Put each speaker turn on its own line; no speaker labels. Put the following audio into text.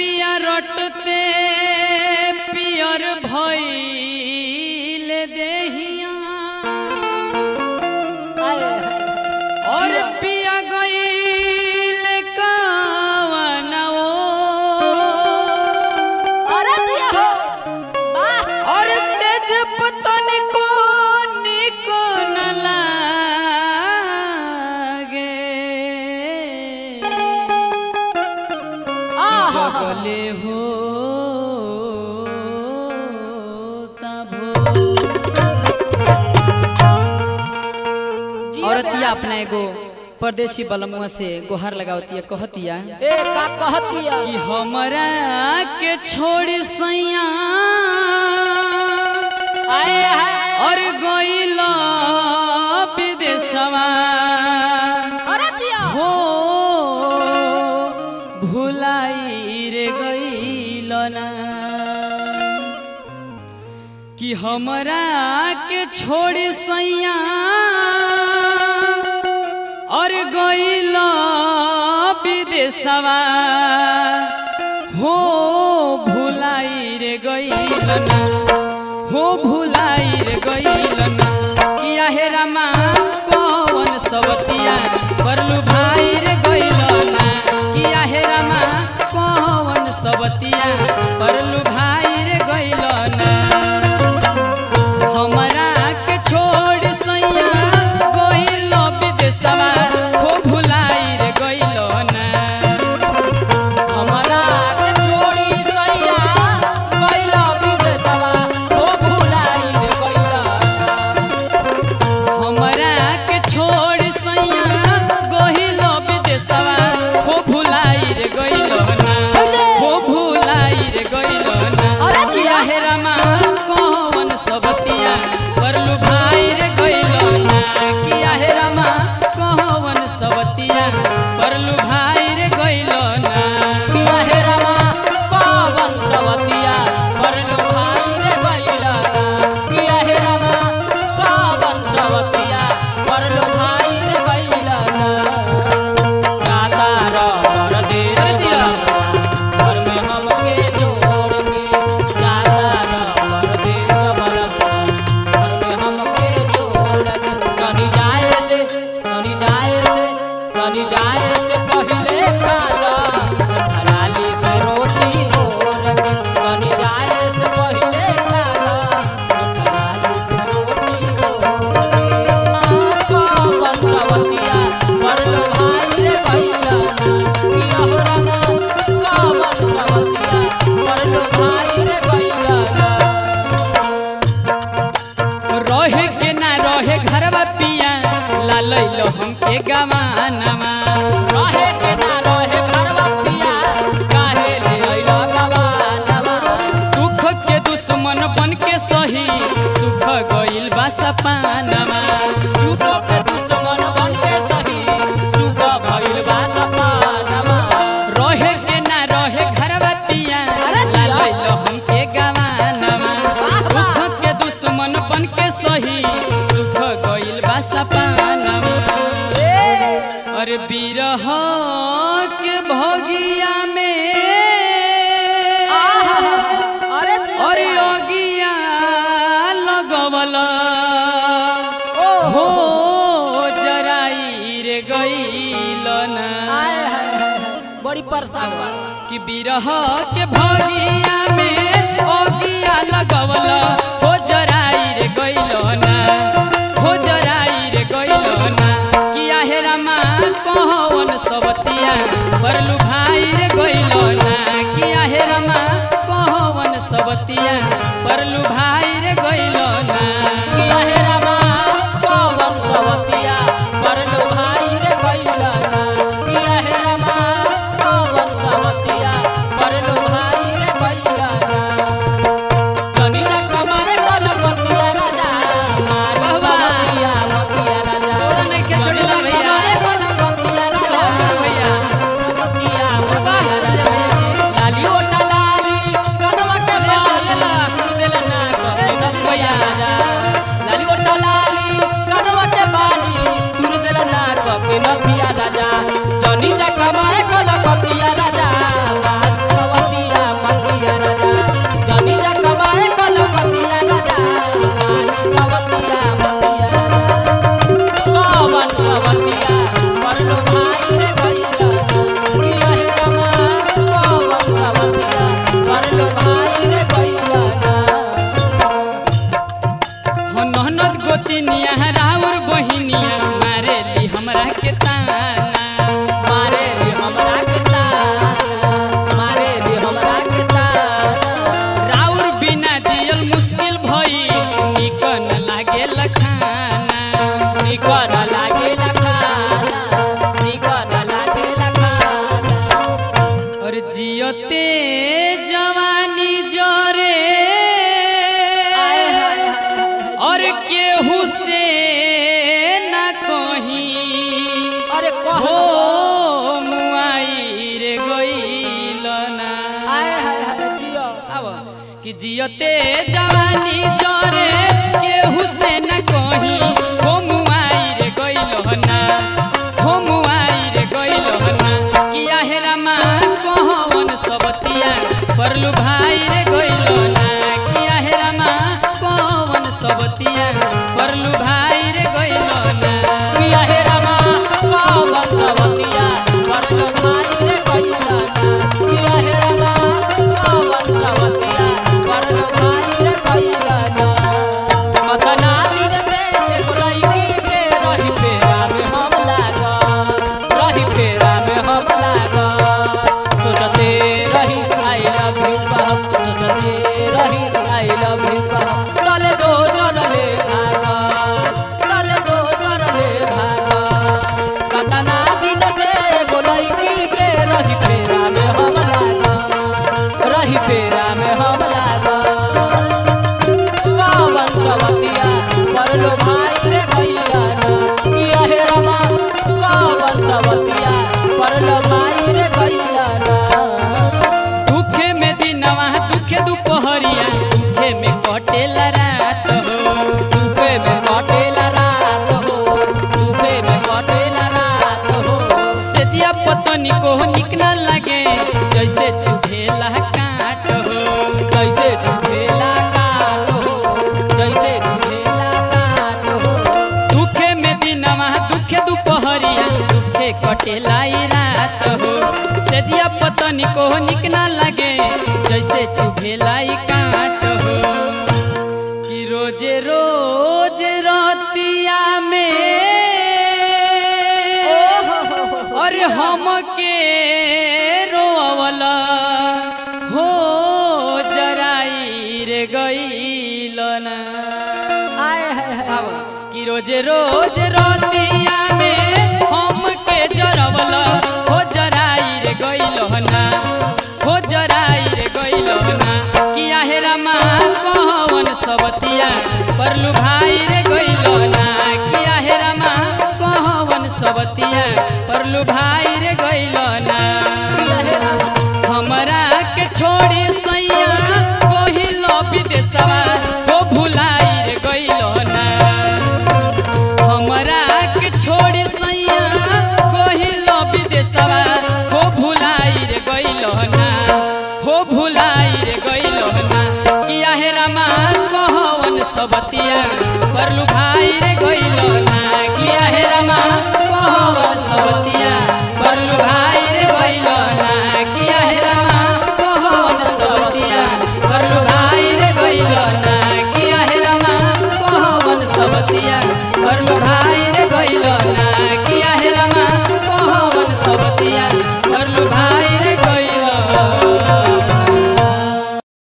पिया रटते पियर भइल देहिया और पिया गइल कावनवो
अरे दिया हो वाह
और सेज पतन को निक न लागे
आहा
जगले हो तभो औरतिया अपना एगो परदेसी बलमुआ से गोहर लगावतिया कहतिया
ए का कहतिया
कि हमरा के छोड़ सैया
आए हाय
और गइल विदेशवा
अरे दिया
हो भुलाई रे गइल ना कि हमरा के छोड़ सैया और गइल विदेशवा हो भुलाई रे गइल ना हो भुलाई रे गइल ना किया हे रामा कौन सवतिया परलू भाई रे गइल ना किया हे रामा कौन सवतिया परलू भाई रे गइल ना हमरा के छोड़ सैया गइल विदेशवा हो भुलाई रे गइल ना
हमरा के छोड़ी सैया गइला विदेशवा ओ भुलाई रे गइला
हमरा के छोड़ सैया गइल विदेशवा हो भुलाई रे गइल ना हो भुलाई रे गइल ना
अरे जिया।
किया हे रामा कौन सबतिया परलू भाई रे गइल ना किया हे रामा कौन सबतिया परलू भाई रे गइल ना
किया हे रामा पावन सवतिया परलो भाई रे गइला किया हे रामा पावन सवतिया परलो भाई रे गइला गाता रवर दे
अरे जिया।
घर में हमके छोड़ के गाता रवर दे सबल घर में हमके छोड़ के कहीं जाए से कहीं जाए से कहीं जाए से पहले खाला हलाली से रोटी भोर के कहीं जाए से पहले खाला हलाली से रोटी भोर के पावन सवतिया परलो भाई रे भैया किया हो रामा पावन सवतिया परलो भाई रे भैया
रहे के ना रहे घरवा पिया लालैलो हमके गवानमा
रहे के ना रहे घरवा पिया काहे ले अइला गवानवा
दुख के दुश्मन बन के सही सुख गइल बा सपानमा
झूठो के दुश्मन बन के सही सुख भइल बा सपानवा
रहे के ना रहे घरवा पिया
अरे जिया।
लालैलो हमके गवानमा
वाह, वाह।
दुख के दुश्मन बन के सही सुख गइल बा सपानमा अरे बिरह के भगिया में
अरे
अरे अगिया लगवल हो जराई रे गइल ना
बड़ी परेशान बा
कि बिरह के भगिया में अगिया लगवल हो जराई रे गइल ना हो जराई रे गइल ना किया हे रामा कौन सबतिया परलू भाई रे गइल ना किया हे रामा कौन सबतिया परलू भाई रे गइल ना
किया हे रामा पवन सवतिया परलो भाई रे गइला किया हे रामा पवन सवतिया परलो भाई रे गइला कनी ना कमारे कलपतिया राजा मारी
वाह, वाह।
सवतिया मतिया राजा
थोड़ा नहीं के छोड़िला भैया
कमारे कलपतिया राजा
भैया
मतिया
बस
मतिया
संजय भैया
लाली ओटा लाली कनवा के
ले ला, ले ला।
बाली देला ना
ताना
मारे रे हमरा के ताना मारे रे हमरा के ताना
राउर बिना जियल मुश्किल भई निकन लागे लखाना
निकन लागे लखाना निकन लागे लखाना
और जियते जवानी जरे और केहू से न कहीं
अरे कह
हो मुआई रे गईल ना
आए हाय हाय जियो
आव कि जियते जवानी जरे केहू से न कहीं हो मुआई रे गईल ना हो मुआई रे गईल ना कि आहेरा माँ कहवन सबतिया परलू भाई रे गईल ना कि आहेरा माँ कहवन सबतिया परलू भाई रे गईल ना
किया हे रमा पावन सवतिया परलो भाई रे कइला किया हे रमा पावन सवतिया परलो भाई रे कइला कतना दिन से एक लड़की के रही फेरा में हम लागा रही फेरा में हम लागा सोचते रही आई लव यू बाप सोचते रही आई लव यू बाप तले दोसर ले भागा तले दोसर ले भागा कतना दिन से एगो लड़की के रही फेरा में हम लागा रही फेरा में हम लागा पावन सवतिया परलो भाई रे भैया किया हे रमा पावन सवतिया परलो भाई रे भैया
दुखे में दिनवा दुखे दुपहरिया दुखे में कटेला रात हो
डूबे में कटेला रात हो डूबे में कटेला रात हो
सेजिया पतनी को निक न लगे जैसे चुभेला काट हो
जैसे झूठेला काट हो जैसे झूठेला काट हो
दुखे में दिनवा दुखे दुपहरिया दुखे कटेला ई रात हो सेजिया पतनी को निक न लगे जैसे चुभेला ई काट हो कि रोजे रोज रतिया में अरे हम के रोवला हो जराई रे गईल ना आव, कि रोज रोज रतिया में हम के जरवला हो जराई रे गईल ना हो जराई रे गईल ना कि आहेरा माँ कहवन सबतिया परलू भाई रे गईल ना कि आहेरा माँ कहवन सबतिया परलू भाई रे गईल ना
किया हे रमा
हमरा के छोड़ी सैया कहिल विदेशवा हो भुलाई रे गइल ना हमरा के छोड़ी सैया कहिल विदेशवा हो भुलाई रे गइल ना हो भुलाई रे गइल ना किया हे रामा कहवन सबतिया परलू भाई रे गइल ना किया हे रामा कहवन सबतिया परलू भाई रे गइल ना किया हे रामा कहवन सबतिया परलू भाई रे गइल ना किया हे रामा कहवन सबतिया परलू भाई